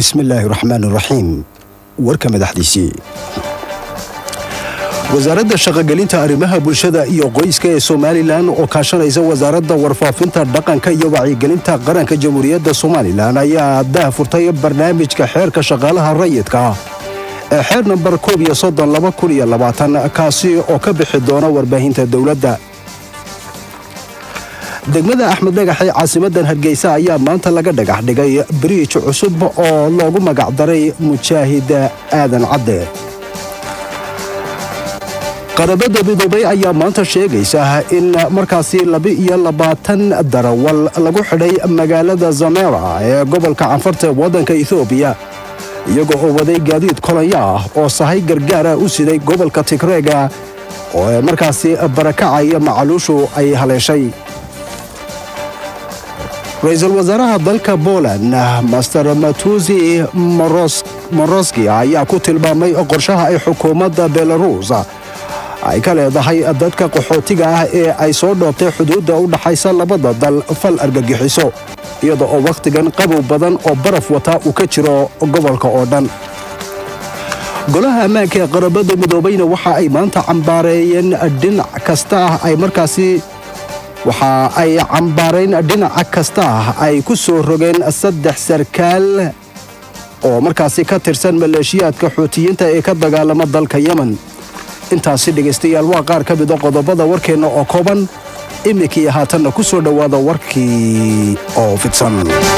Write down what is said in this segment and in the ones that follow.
bismillaahi raxmaan raxiim warka madaxdiisii wasaaradda shaqogelinta arrimaha bulshada iyo qoyska ee somalilan oo kaashanaysa wasaaradda warfaafinta dhaqanka iyo wacyigelinta qaranka jamhuuriyadda somalilan ayaa dah furtay barnaamijka xeerka shaqaalaha rayidka ee xeer nambar koob iyo soddon laba kun iyo labaatan kaasi oo ka bixi doona warbaahinta dowladda degmada axmed dhagaxee caasimadan hargeysa ayaa maanta laga dhagax dhigay biriij cusub oo loogu magacdaray mujaahid aadan cadde qarabada midoobay ayaa maanta sheegaysa in markaasi laba-iyo labaatan darawal lagu xidhay magaalada zamera ee gobolka canfarta ee waddanka ethoobiya iyagoo oo waday gaadiid kolanya ah oo sahay gargaara u siday gobolka tigreega oo markaasi barakacaya macaluushu ay haleeshay ra-iisul wasaaraha dalka poland master matusi moroski ayaa ku tilmaamay qorshaha ay xukuumadda belarus ay ka leedahay dadka qaxootiga ah ee ay soo dhoobtay xuduudda u dhaxaysa labada dal fal argagixiso iyada oo wakhtigan qabow badan oo baraf wata uu ka jiro gobolka oo dhan golaha ammaanka ee qarabada midoobayna waxa ay maanta cambaareeyeen dhinac kasta ah ay markaasi waxa ay cambaarayn dhinaca kasta ah ay ku soo rogeen saddex sarkaal oo markaasi ka tirsan maleeshiyaadka xuutiyiinta ee ka dagaalama dalka yemen intaasi dhegaystayaal waa qaar ka mida qodobada warkeenna oo kooban iminkii haatanna ku soo dhowaada warkii oo fidsan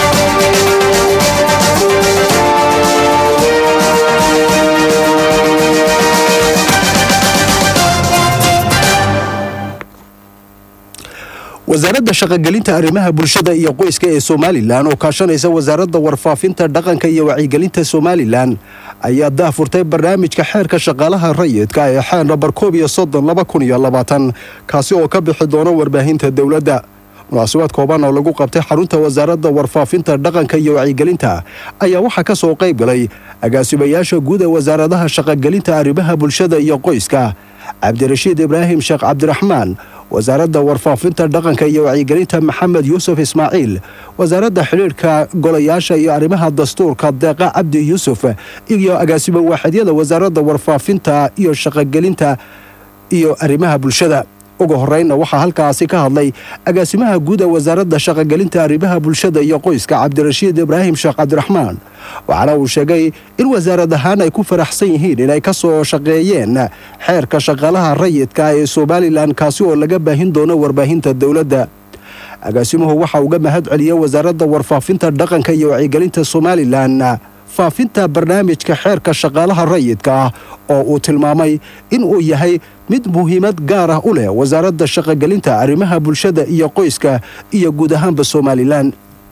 wasaaradda shaqogelinta arrimaha bulshada iyo qoyska ee somalilan oo kaashanaysa wasaaradda warfaafinta dhaqanka iyo wacyigelinta somalilan ayaa daahfurtay barnaamijka xeerka shaqaalaha rayidka ee xeer nambar koob iyo soddon laba kun iyo labaatan kaasi oo ka bixi doona warbaahinta dowladda munaasabad kooban oo lagu qabtay xarunta wasaaradda warfaafinta dhaqanka iyo wacyigelinta ayaa waxaa ka soo qayb galay agaasimayaasha guud ee wasaaradaha shaqogelinta arrimaha bulshada iyo qoyska cabdirashiid ibraahim sheekh cabdiraxmaan wasaaradda warfaafinta dhaqanka iyo wacyigelinta maxamed yuusuf ismaaciil wasaaradda xidhiidhka golayaasha iyo arrimaha dastuurka deeqa cabdi yuusuf iyo agaasimo waaxidyada wasaaradda warfaafinta iyo shaqogelinta iyo arrimaha bulshada ugu horreynna waxaa halkaasi ka hadlay agaasimaha guud ee wasaaradda shaqogelinta arrimaha bulshada iyo qoyska cabdirashiid ibraahim sheekh cabdiraxmaan waxaana uu sheegay in wasaarad ahaan ay ku faraxsan yihiin inay ka soo shaqeeyeen xeerka shaqaalaha rayidka ee somalilan kaasi oo laga baahin doono warbaahinta dowladda agaasimuhu waxa uga mahad celiyey wasaaradda warfaafinta dhaqanka iyo wacyigelinta somalilan faafinta barnaamijka xeerka shaqaalaha rayidka ah oo uu tilmaamay in uu yahay mid muhiimad gaar ah u leh wasaaradda shaqogelinta arrimaha bulshada iyo qoyska iyo guud ahaanba somalilan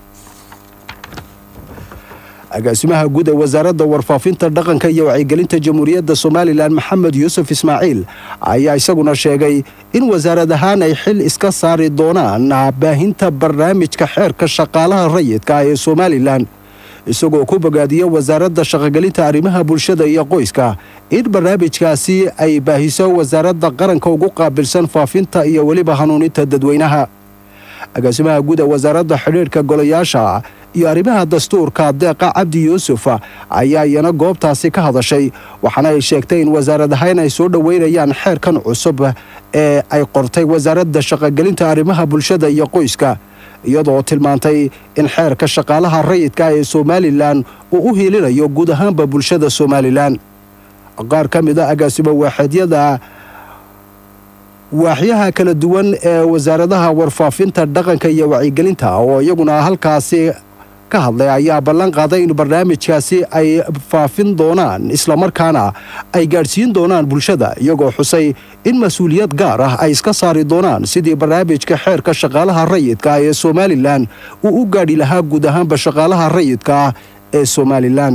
agaasimaha guud ee wasaaradda warfaafinta dhaqanka iyo wacyigelinta jamhuuriyadda somalilan maxamed yuusuf ismaaciil ayaa isaguna sheegay in wasaarad ahaan ay xil iska saari doonaan baahinta barnaamijka xeerka shaqaalaha rayidka ee somalilan isagoo ku bogaadiya wasaaradda shaqogelinta arrimaha bulshada iyo qoyska in barnaamijkaasi ay baahiso wasaaradda qaranka ugu qaabilsan faafinta iyo weliba hanuuninta dadweynaha agaasimaha guud ee wasaaradda xidhiidhka golayaasha iyo arrimaha dastuurka deeqa cabdi yuusuf ayaa iyana goobtaasi ka hadashay waxaana ay sheegtay in wasaarad ahaan ay soo dhoweynayaan xeerkan cusub ee ay qortay wasaaradda shaqogelinta arrimaha bulshada iyo qoyska iyadoo tilmaantay in xeerka shaqaalaha rayidka ee somalilan uu u hiilinayo guud ahaanba bulshada somalilan qaar ka mid a agaasimo waaxeedyada waaxyaha kala duwan ee wasaaradaha warfaafinta dhaqanka iyo wacyigelinta oo iyaguna halkaasi ka hadlay ayaa ballan qaaday in barnaamijkaasi ay faafin doonaan islamarkaana ay gaadhsiin doonaan bulshada iyagoo xusay in mas-uuliyad gaar ah ay iska saari doonaan sidii barnaamijka xeerka shaqaalaha rayidka ee somalilan uu u gaadhi lahaa guud ahaanba shaqaalaha rayidka ah ee somalilan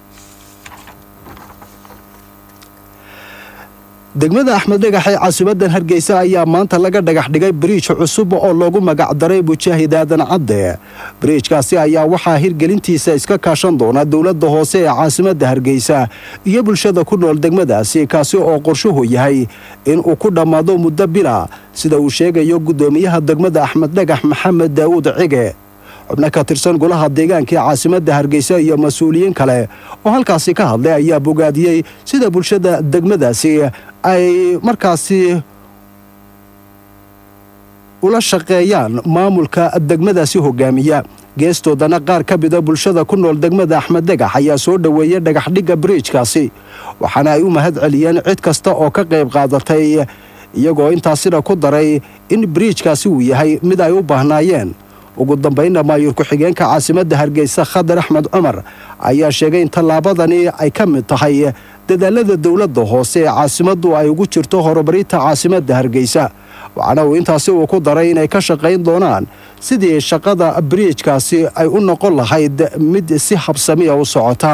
degmada axmed dhagax ee caasimadan hargeysa ayaa maanta laga dhagax dhigay biriij cusub oo loogu magacdaray mujaahid aadan cadde biriijkaasi ayaa waxaa hirgelintiisa iska kaashan doona dowladda hoose ee caasimadda hargeysa iyo bulshada ku nool degmadaasi kaasi oo qorshuhu yahay in uu ku dhammaado muddo bila sida uu sheegayo guddoomiyaha degmada axmed dhagax maxamed daawuud cige xubno ka tirsan golaha deegaanka ee caasimadda hargeysa iyo mas-uuliyiin kale oo halkaasi ka hadlay ayaa bogaadiyey sida bulshada degmadaasi ay markaasi ula shaqeeyaan maamulka degmadaasi hogaamiya geestoodana qaar ka mida bulshada ku nool degmada axmed degax ayaa soo dhoweeyey dhagaxdhigga biriijkaasi waxaana ay u mahad celiyeen cid kasta oo ka qayb qaadatay iyagoo intaasina ku daray in biriijkaasi uu yahay mid ay u baahnaayeen ugu dambaynna maayuur ku-xigeenka caasimadda hargeysa khadar axmed cumar ayaa sheegay in tallaabadani ay ka mid tahay dadaalada dowladda hoose ee caasimaddu ay ugu jirto horumarinta caasimadda hargeysa waxaana uu intaasi uu ku daray inay ka shaqayn doonaan sidii shaqada biriijkaasi ay u noqon lahayd mid si habsamiya u socota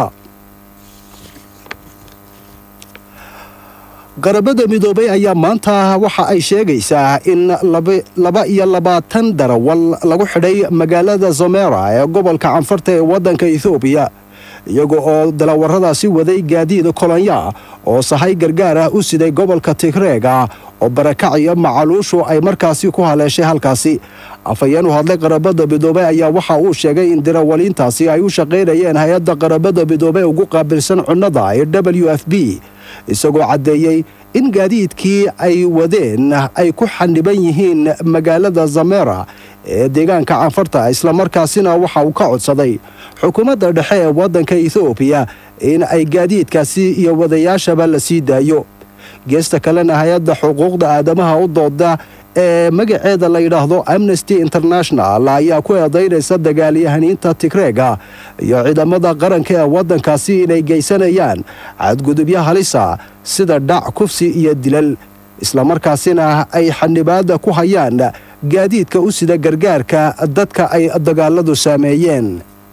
qarabada midoobay ayaa maanta waxa ay sheegaysaa in laba iyo labaatan darawal lagu xidhay magaalada zomera ee gobolka canfarta ee waddanka ethoobiya iyaga oo dalawaradaasi waday gaadiid kolonya oo sahay gargaar ah u siday gobolka tigreega oo barakac iyo macaluushu ay markaasi ku haleeshay halkaasi afhayeen u hadlay qarabada midoobey ayaa waxa uu sheegay in darawaliintaasi ay u shaqaynayeen hay-adda qarabada midoobey ugu qaabilsan cunnada ee w f b isagoo caddeeyey in gaadiidkii ay wadeen ay ku xaniban yihiin magaalada zamera ee deegaanka canfarta islamarkaasina waxa uu ka codsaday xukuumadda dhexe ee waddanka ethoobiya in ay gaadiidkaasi iyo wadayaashaba la sii daayo geesta kalena hay-adda xuquuqda aadamaha u dooda ee magaceeda la yidhaahdo amnesty international ayaa ku eedaynaysa dagaalyahaniinta tigreega iyo ciidamada qaranka ee waddankaasi inay geysanayaan cadgudubyo halisa sida dhac kufsi iyo dilal islamarkaasina ay xanibaada ku hayaan gaadiidka u sida gargaarka dadka ay dagaaladu saameeyeen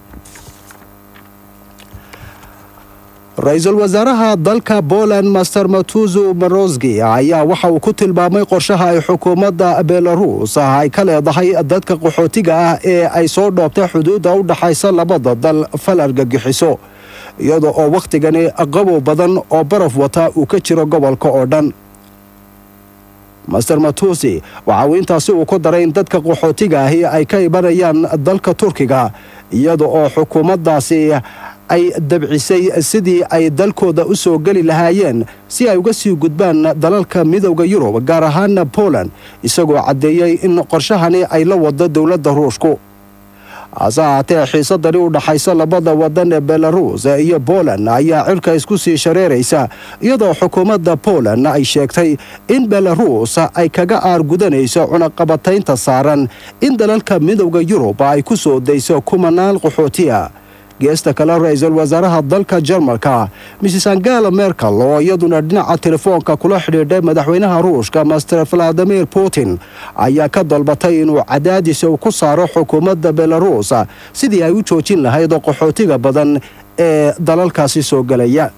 ra-iisul wasaaraha dalka poland master matuzu marosgi ayaa waxa uu ku tilmaamay qorshaha ay xukuumadda belarus ay ka leedahay dadka qaxootiga ah ee ay soo dhoobtay xuduudda u dhaxaysa labada dal fal argagixiso iyada oo wakhtigani qabow badan oo baraf wata uu ka jiro gobolka oo dhan master matusi waxa uu intaasi uu ku daray in dadka qaxootiga ahi ay ka imanayaan dalka turkiga iyada oo xukuumaddaasi ay dabcisay sidii ay dalkooda u soo geli lahaayeen si ay uga sii gudbaan dalalka midowda yurub gaar ahaana poland isagoo caddeeyey in qorshahani ay la wado dowladda ruushku hase ahaatee xiisadani u dhaxaysa labada wadan ee belarus iyo poland ayaa cirka isku sii shareeraysa iyadoo xukuumadda poland ay sheegtay in belarus ay kaga aargudanayso cunaqabataynta saaran in dalalka midowda yurub ay ku soo dayso kumanaan qaxootiya geesta kale ra-iisul wasaaraha dalka jarmalka mrs angela merkel oo iyaduna dhinaca telefoonka kula xidhiidhay madaxweynaha ruushka master valadimir putin ayaa ka dalbatay inuu cadaadis uu ku saaro xukuumadda belarus sidii ay u joojin lahayd qaxootiga badan ee dalalkaasi soo gelaya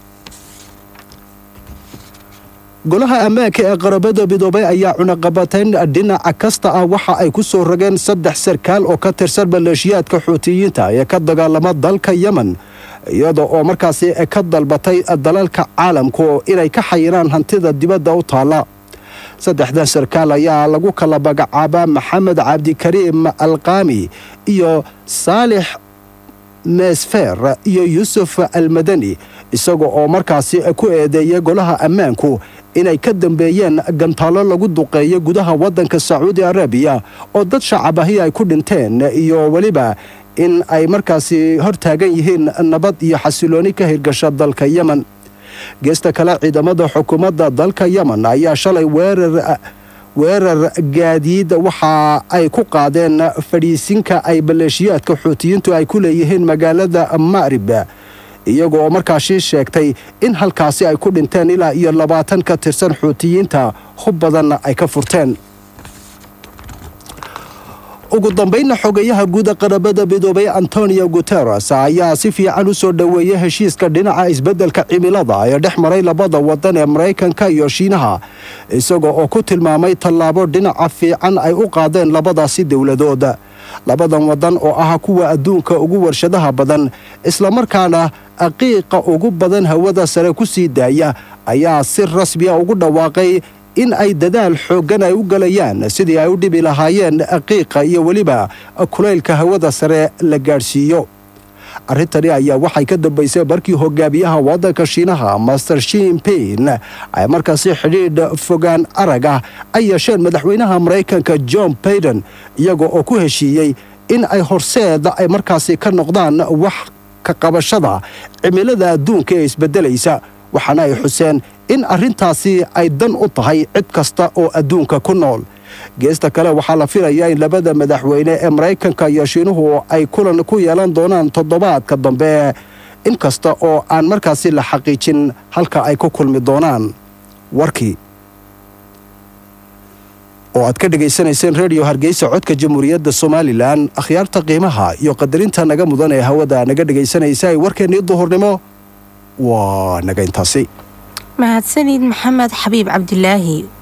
golaha ammaanka ee qarabada midoobay ayaa cunaqabatayn dhinaca kasta ah waxa ay ku soo rogeen saddex sarkaal oo ka tirsan maleeshiyaadka xuutiyiinta ee ka dagaalama dalka yemen iyada oo markaasi ka dalbatay dalalka caalamku inay ka xayiraan hantida dibadda u taalla saddexdan sarkaal ayaa lagu kala magacaabaa maxamed cabdikariim alqaami iyo saalix meesfer iyo yuusuf almadani isaga oo markaasi ku eedeeyay golaha ammaanku inay ka dambeeyeen gantaallo lagu duqeeyo gudaha waddanka sacuudi arabiya oo dad shacabahi ay ku dhinteen iyo weliba in ay markaasi hortaagan yihiin nabad iyo xasilooni ka hirgasha dalka yemen geesta kale ciidamada xukuumadda dalka yemen ayaa shalay weerar weerar gaadiid waxa ay ku qaadeen fadhiisinka ay maleeshiyaadka xuutiyiintu ay ku leeyihiin magaalada ma'rib iyaga oo markaasi sheegtay in halkaasi ay ku dhinteen ilaa iyo labaatan ka tirsan xuutiyiinta hub badanna ay ka furteen ugu dambaynna xogeyaha guuda qarabada midoobay antonio guteres ayaa si fiican u soo dhoweeyey heshiiska dhinaca isbeddelka cimilada ee dhex maray labada wadan ee maraykanka iyo shiinaha isaga oo ku tilmaamay tallaabo dhinaca fiican ay u qaadeen labadaasi dowladood labadan wadan oo ah kuwa adduunka ugu warshadaha badan islamarkaana aqiiqa ugu badan hawada sare ku sii daaya ayaa si rasmiya ugu dhawaaqay in ay dadaal xooggan ay u galayaan sidii ay u dhibi lahaayeen qiiqa iyo weliba kulaylka hawada sare la gaadhsiiyo arrintani ayaa waxay ka dambaysay markii hogaamiyaha waddanka shiinaha master shinpin ay markaasi xidhiidh fogaan arag ah ay yeesheen madaxweynaha maraykanka john baiden iyaga oo ku heshiiyey in ay horseed ay markaasi ka noqdaan wax ka qabashada cimilada adduunka ee isbeddelaysa waxaana ay xuseen in arrintaasi ay dan u tahay cid kasta oo adduunka ku nool geesta kale waxaa la filayaa in labada madaxweyne ee maraykanka iyo shiinuhu ay kulan ku yeelan doonaan toddobaadka dambe inkasta oo aan markaasi la xaqiijin halka ay ku kulmi doonaan warkii oo aad ka dhegaysanayseen rediyo hargeysa codka jamhuuriyadda somalilan akhyaarta qiimaha iyo qadarinta naga mudan ee hawada naga dhegaysanaysa ay warkeennii duhurnimo waa naga intaasi mahadsanid maxamed xabiib cabdilaahi